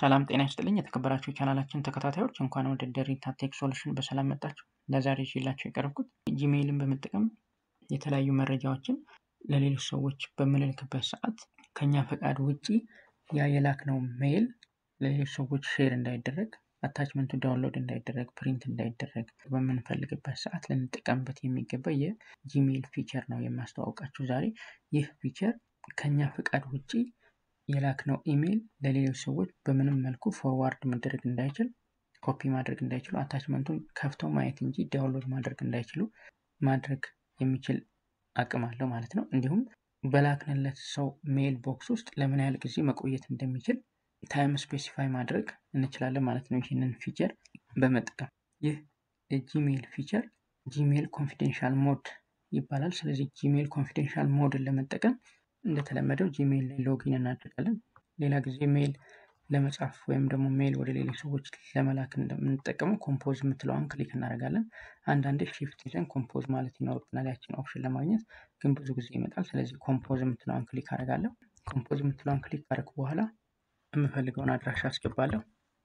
ሰላም ጤና ይስጥልኝ የተከበራችሁ የቻናላችን ተከታታዮች እንኳን ወደ ደሪታ ቴክ ሶሉሽን በሰላም መጣችሁ። ለዛሬ ይዤላችሁ የቀረብኩት ጂሜይልን በመጠቀም የተለያዩ መረጃዎችን ለሌሎች ሰዎች በምንልክበት ሰዓት ከኛ ፈቃድ ውጪ ያ የላክነው ሜይል ለሌሎች ሰዎች ሼር እንዳይደረግ አታችመንቱ ዳውንሎድ እንዳይደረግ ፕሪንት እንዳይደረግ በምንፈልግበት ሰዓት ልንጠቀምበት የሚገባ የጂሜይል ፊቸር ነው የማስተዋወቃችሁ ዛሬ። ይህ ፊቸር ከኛ ፈቃድ ውጪ የላክነው ኢሜይል ለሌሎች ሰዎች በምንም መልኩ ፎርዋርድ መደረግ እንዳይችል፣ ኮፒ ማድረግ እንዳይችሉ፣ አታችመንቱን ከፍተው ማየት እንጂ ዳውንሎድ ማድረግ እንዳይችሉ ማድረግ የሚችል አቅም አለው ማለት ነው። እንዲሁም በላክንለት ሰው ሜይል ቦክስ ውስጥ ለምን ያህል ጊዜ መቆየት እንደሚችል ታይም ስፔሲፋይ ማድረግ እንችላለን ማለት ነው። ይህንን ፊቸር በመጠቀም ይህ የጂሜይል ፊቸር ጂሜይል ኮንፊደንሻል ሞድ ይባላል። ስለዚህ ጂሜይል ኮንፊደንሻል ሞድን ለመጠቀም እንደተለመደው ጂሜይል ላይ ሎጊን እናደርጋለን። ሌላ ጊዜ ሜይል ለመጻፍ ወይም ደግሞ ሜይል ወደ ሌሎች ሰዎች ለመላክ እንደምንጠቀመው ኮምፖዝ የምትለዋን ክሊክ እናደርጋለን። አንዳንዴ ሺፍት ይዘን ኮምፖዝ ማለት ይኖርብናል ያችን ኦፕሽን ለማግኘት ግን ብዙ ጊዜ ይመጣል። ስለዚህ ኮምፖዝ የምትለዋን ክሊክ አደርጋለሁ። ኮምፖዝ የምትለዋን ክሊክ ካደረኩ በኋላ የምፈልገውን አድራሻ አስገባለሁ።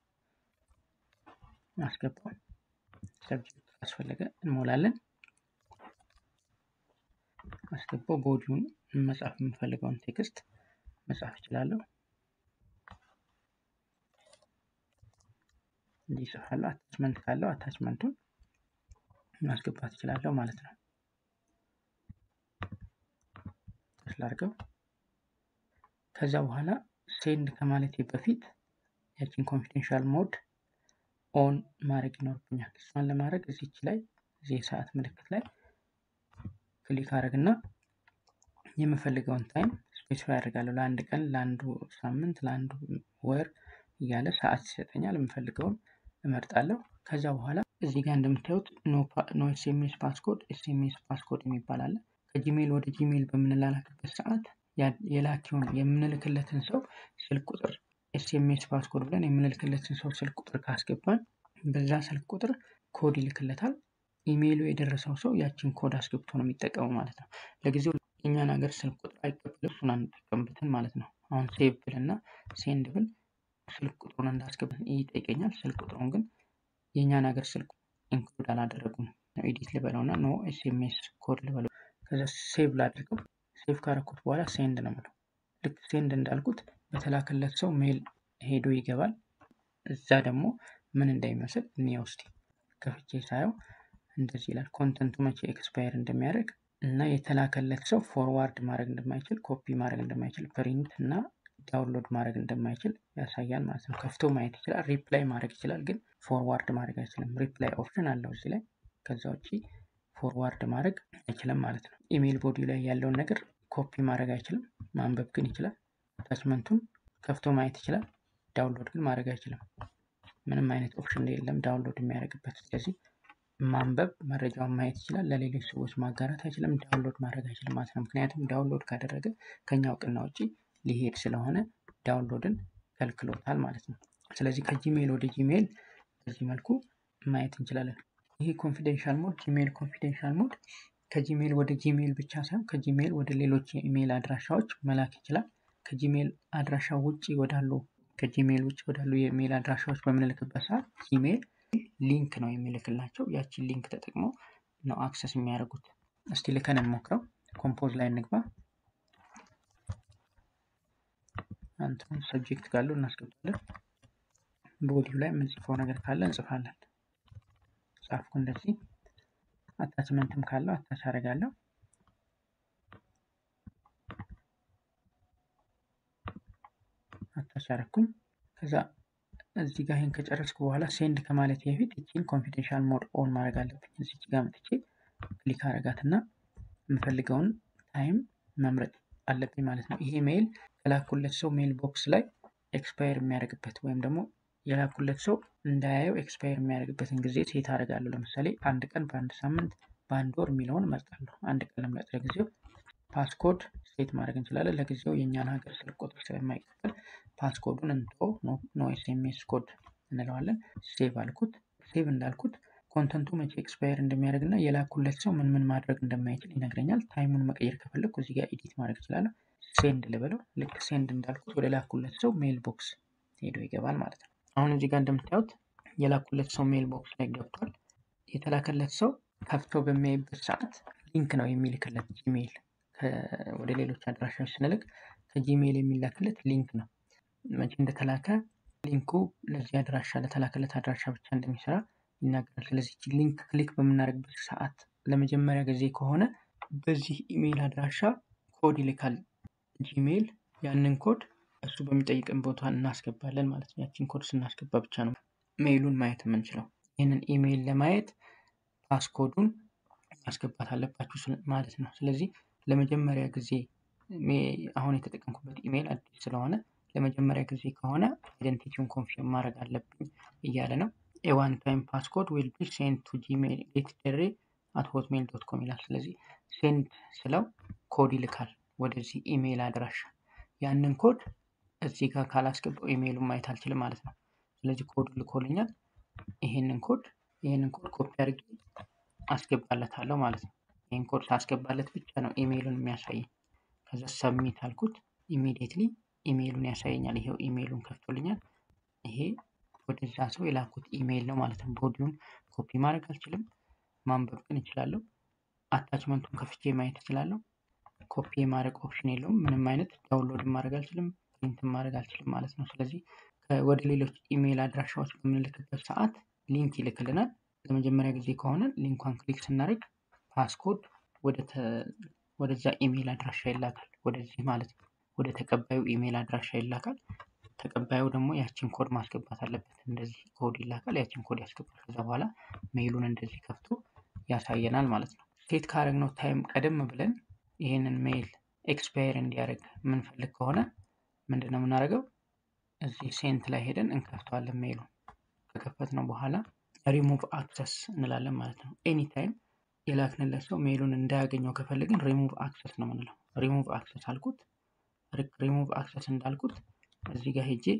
አስገባው ሰብጀክት ካስፈለገ እንሞላለን። አስገባው ቦዲውን መጻፍ የምፈልገውን ቴክስት መጻፍ እችላለሁ። እንዲህ እጽፋለሁ። አታችመንት ካለው አታችመንቱን ማስገባት እችላለሁ ማለት ነው። ስላርገው ከዛ በኋላ ሴንድ ከማለቴ በፊት ያችን ኮንፊደንሻል ሞድ ኦን ማድረግ ይኖርብኛል። እሷን ለማድረግ እዚች ላይ እዚህ የሰዓት ምልክት ላይ ክሊክ አድረግና የምፈልገውን ታይም ስፔሲፋይ አድርጋለሁ። ለአንድ ቀን፣ ለአንዱ ሳምንት፣ ለአንዱ ወር እያለ ሰዓት ይሰጠኛል። የምፈልገውን እመርጣለሁ። ከዛ በኋላ እዚህ ጋር እንደምታዩት ኖ ኤስኤምኤስ ፓስኮድ፣ ኤስኤምኤስ ፓስኮድ የሚባል አለ። ከጂሜይል ወደ ጂሜይል በምንላላክበት ሰዓት የላኪውን የምንልክለትን ሰው ስልክ ቁጥር ኤስኤምኤስ ፓስኮድ ብለን የምንልክለትን ሰው ስልክ ቁጥር ካስገባን በዛ ስልክ ቁጥር ኮድ ይልክለታል። ኢሜይሉ የደረሰው ሰው ያችን ኮድ አስገብቶ ነው የሚጠቀመው ማለት ነው። ለጊዜው የእኛን ሀገር ስልክ ቁጥር አይቀበልም፣ እሱን አንጠቀምበትን ማለት ነው። አሁን ሴቭ ብል እና ሴንድ ብል ስልክ ቁጥሩን እንዳስገባን ይጠይቀኛል። ስልክ ቁጥሩን ግን የእኛን ሀገር ስልክ ኢንክሉድ አላደረጉም። ኤዲት ልበለው እና ኖ ኤስኤምኤስ ኮድ ልበለው። ከዛ ሴቭ ላድርገው። ሴቭ ካረኩት በኋላ ሴንድ ነው የምለው። ልክ ሴንድ እንዳልኩት በተላከለት ሰው ሜል ሄዶ ይገባል። እዛ ደግሞ ምን እንደሚመስል እንየው እስቲ። ከፍቼ ሳየው እንደዚህ ይላል። ኮንተንቱ መቼ ኤክስፓየር እንደሚያደርግ እና የተላከለት ሰው ፎርዋርድ ማድረግ እንደማይችል፣ ኮፒ ማድረግ እንደማይችል፣ ፕሪንት እና ዳውንሎድ ማድረግ እንደማይችል ያሳያል ማለት ነው። ከፍቶ ማየት ይችላል፣ ሪፕላይ ማድረግ ይችላል፣ ግን ፎርዋርድ ማድረግ አይችልም። ሪፕላይ ኦፕሽን አለው እዚህ ላይ። ከዛ ውጭ ፎርዋርድ ማድረግ አይችልም ማለት ነው። ኢሜይል ቦዲ ላይ ያለውን ነገር ኮፒ ማድረግ አይችልም፣ ማንበብ ግን ይችላል። አታችመንቱን ከፍቶ ማየት ይችላል፣ ዳውንሎድ ግን ማድረግ አይችልም። ምንም አይነት ኦፕሽን የለም ዳውንሎድ የሚያደርግበት። ስለዚህ ማንበብ መረጃውን ማየት ይችላል፣ ለሌሎች ሰዎች ማጋራት አይችልም፣ ዳውንሎድ ማድረግ አይችልም ማለት ነው። ምክንያቱም ዳውንሎድ ካደረገ ከኛ እውቅና ውጭ ሊሄድ ስለሆነ ዳውንሎድን ከልክሎታል ማለት ነው። ስለዚህ ከጂሜይል ወደ ጂሜይል በዚህ መልኩ ማየት እንችላለን። ይህ ኮንፊደንሻል ሞድ ጂሜይል ኮንፊደንሻል ሞድ ከጂሜይል ወደ ጂሜይል ብቻ ሳይሆን ከጂሜይል ወደ ሌሎች የኢሜይል አድራሻዎች መላክ ይችላል። ከጂሜይል አድራሻ ውጭ ወዳሉ ከጂሜይል ውጭ ወዳሉ የኢሜይል አድራሻዎች በምንልክበት ሰዓት ጂሜይል ሊንክ ነው የሚልክላቸው። ያችን ሊንክ ተጠቅመው ነው አክሰስ የሚያደርጉት። እስቲ ልከን እንሞክረው። ኮምፖዝ ላይ እንግባ። አንተን ሰብጀክት ካለው እናስገባለን። ቦዲው ላይ የምንጽፈው ነገር ካለ እንጽፋለን። ጻፍኩ እንደዚህ። አታችመንትም ካለው አታች አደርጋለሁ። አታች አደረኩኝ። ከዛ እዚህ ጋር ይህን ከጨረስኩ በኋላ ሴንድ ከማለት በፊት ይችን ኮንፊደንሻል ሞድ ኦን ማድረግ አለብኝ። እዚች ጋር መጥቼ ክሊክ አረጋት እና የምፈልገውን ታይም መምረጥ አለብኝ ማለት ነው። ይሄ ሜይል የላኩለት ሰው ሜይል ቦክስ ላይ ኤክስፓየር የሚያደርግበት ወይም ደግሞ የላኩለት ሰው እንዳያየው ኤክስፓየር የሚያደርግበትን ጊዜ ሴት አደርጋለሁ። ለምሳሌ አንድ ቀን፣ በአንድ ሳምንት፣ በአንድ ወር የሚለውን እመርጣለሁ። አንድ ቀን ለምረጥ ለጊዜው። ፓስኮድ ሴት ማድረግ እንችላለን። ለጊዜው የእኛን ሀገር ስልክ ቁጥር ስለማይቀበል ፓስኮዱን እንቶ ኖ ኤስኤምኤስ ኮድ እንለዋለን። ሴቭ አልኩት። ሴቭ እንዳልኩት ኮንተንቱ መቼ ኤክስፓየር እንደሚያደርግ እና የላኩለት ሰው ምን ምን ማድረግ እንደማይችል ይነግረኛል። ታይሙን መቀየር ከፈለግኩ እዚህ ጋር ኤዲት ማድረግ እችላለሁ። ሴንድ ልበለው። ልክ ሴንድ እንዳልኩት ወደ ላኩለት ሰው ሜል ቦክስ ሄዶ ይገባል ማለት ነው። አሁን እዚህ ጋር እንደምታዩት የላኩለት ሰው ሜል ቦክስ ላይ ገብቷል። የተላከለት ሰው ከፍቶ በሚያይበት ሰዓት ሊንክ ነው የሚልክለት ጂሜይል ወደ ሌሎች አድራሻዎች ስንልክ ከጂሜይል የሚላክለት ሊንክ ነው። መቼ እንደተላከ ሊንኩ ለዚህ አድራሻ ለተላከለት አድራሻ ብቻ እንደሚሰራ ይናገራል። ስለዚህ ሊንክ ክሊክ በምናደርግበት ሰዓት ለመጀመሪያ ጊዜ ከሆነ በዚህ ኢሜይል አድራሻ ኮድ ይልካል ጂሜይል። ያንን ኮድ እሱ በሚጠይቅን ቦታ እናስገባለን ማለት ነው። ያችን ኮድ ስናስገባ ብቻ ነው ሜይሉን ማየት የምንችለው። ይህንን ኢሜይል ለማየት ፓስኮዱን ማስገባት አለባችሁ ማለት ነው። ስለዚህ ለመጀመሪያ ጊዜ አሁን የተጠቀምኩበት ኢሜይል አዲስ ስለሆነ ለመጀመሪያ ጊዜ ከሆነ አይደንቲቲውን ኮንፊርም ማድረግ አለብኝ እያለ ነው። ኤዋን ታይም ፓስኮድ ዊል ቢ ሴንድ ቱ ጂሜይል ጌት ደሬ አት ሆትሜል ዶት ኮም ይላል። ስለዚህ ሴንድ ስለው ኮድ ይልካል ወደዚህ ኢሜይል አድራሻ። ያንን ኮድ እዚህ ጋር ካላስገባው ኢሜይሉን ማየት አልችልም ማለት ነው። ስለዚህ ኮድ ልኮልኛል። ይሄንን ኮድ ይሄንን ኮድ ኮፒ አድርጌ አስገባለታለሁ ማለት ነው። ይህን ኮድ ሳስገባለት ብቻ ነው ኢሜይሉን የሚያሳየኝ። ከዛ ሰብሚት አልኩት። ኢሚዲየትሊ ኢሜይሉን ያሳየኛል። ይሄው ኢሜይሉን ከፍቶልኛል። ይሄ ወደዛ ሰው የላኩት ኢሜይል ነው ማለት ነው። ቦዲውን ኮፒ ማድረግ አልችልም፣ ማንበብ ግን እችላለሁ። አታችመንቱን ከፍቼ ማየት እችላለሁ። ኮፒ የማድረግ ኦፕሽን የለውም። ምንም አይነት ዳውንሎድ ማድረግ አልችልም፣ ፕሪንት ማድረግ አልችልም ማለት ነው። ስለዚህ ወደ ሌሎች ኢሜይል አድራሻዎች በምንልክበት ሰዓት ሊንክ ይልክልናል። ለመጀመሪያ ጊዜ ከሆነ ሊንኳን ክሊክ ስናደርግ ፓስኮድ ወደዛ ኢሜይል አድራሻ ይላካል። ወደዚህ ማለት ነው። ወደ ተቀባዩ ኢሜይል አድራሻ ይላካል። ተቀባዩ ደግሞ ያችን ኮድ ማስገባት አለበት። እንደዚህ ኮድ ይላካል። ያችን ኮድ ያስገባል። ከዛ በኋላ ሜይሉን እንደዚህ ከፍቶ ያሳየናል ማለት ነው። ሴት ካረግነው ታይም ቀደም ብለን ይህንን ሜይል ኤክስፓየር እንዲያደርግ የምንፈልግ ከሆነ ምንድን ነው የምናደርገው? እዚህ ሴንት ላይ ሄደን እንከፍተዋለን። ሜይሉን ከከፈትነው በኋላ ሪሙቭ አክሰስ እንላለን ማለት ነው። ኤኒ ታይም የላክንለት ሰው ሜይሉን እንዳያገኘው ከፈለግን ሪሙቭ አክሰስ ነው የምንለው። ሪሙቭ አክሰስ አልኩት። ሪሙቭ አክሰስ እንዳልኩት እዚህ ጋር ሄጄ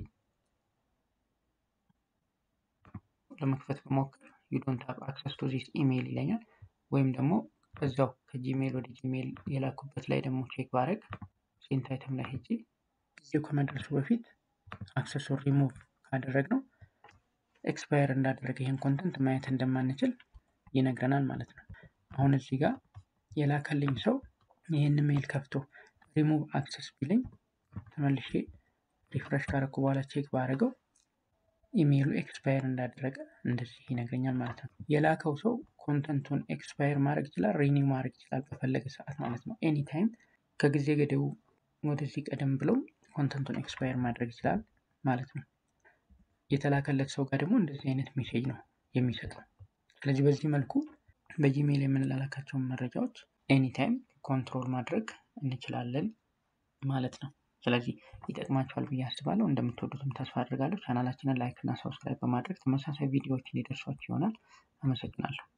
ለመክፈት በሞክር ዩ ዶንት ሃቭ አክሰስ ቱ ዚስ ኢሜይል ይለኛል። ወይም ደግሞ እዛው ከጂሜይል ወደ ጂሜይል የላኩበት ላይ ደግሞ ቼክ ባረግ ሴንት አይተም ላይ ሄጄ ጊዜው ከመድረሱ በፊት አክሰሱን ሪሙቭ ካደረግነው ኤክስፓየር እንዳደረገ ይህን ኮንተንት ማየት እንደማንችል ይነግረናል ማለት ነው። አሁን እዚህ ጋር የላከልኝ ሰው ይህን ሜይል ከፍቶ ሪሙቭ አክሰስ ቢለኝ ተመልሼ ሪፍሬሽ ካረኩ በኋላ ቼክ ባደረገው ኢሜይሉ ኤክስፓየር እንዳደረገ እንደዚህ ይነግረኛል ማለት ነው። የላከው ሰው ኮንተንቱን ኤክስፓየር ማድረግ ይችላል፣ ሪኒው ማድረግ ይችላል በፈለገ ሰዓት ማለት ነው። ኤኒ ታይም ከጊዜ ገደቡ ወደዚህ ቀደም ብለው ኮንተንቱን ኤክስፓየር ማድረግ ይችላል ማለት ነው። የተላከለት ሰው ጋር ደግሞ እንደዚህ አይነት ሜሴጅ ነው የሚሰጠው። ስለዚህ በዚህ መልኩ በጂሜይል የምንላላካቸውን መረጃዎች ኤኒታይም ኮንትሮል ማድረግ እንችላለን ማለት ነው። ስለዚህ ይጠቅማችኋል ብዬ አስባለሁ። እንደምትወዱትም ተስፋ አድርጋለሁ። ቻናላችንን ላይክ እና ሰብስክራይብ በማድረግ ተመሳሳይ ቪዲዮዎች እንዲደርሷችሁ ይሆናል። አመሰግናለሁ።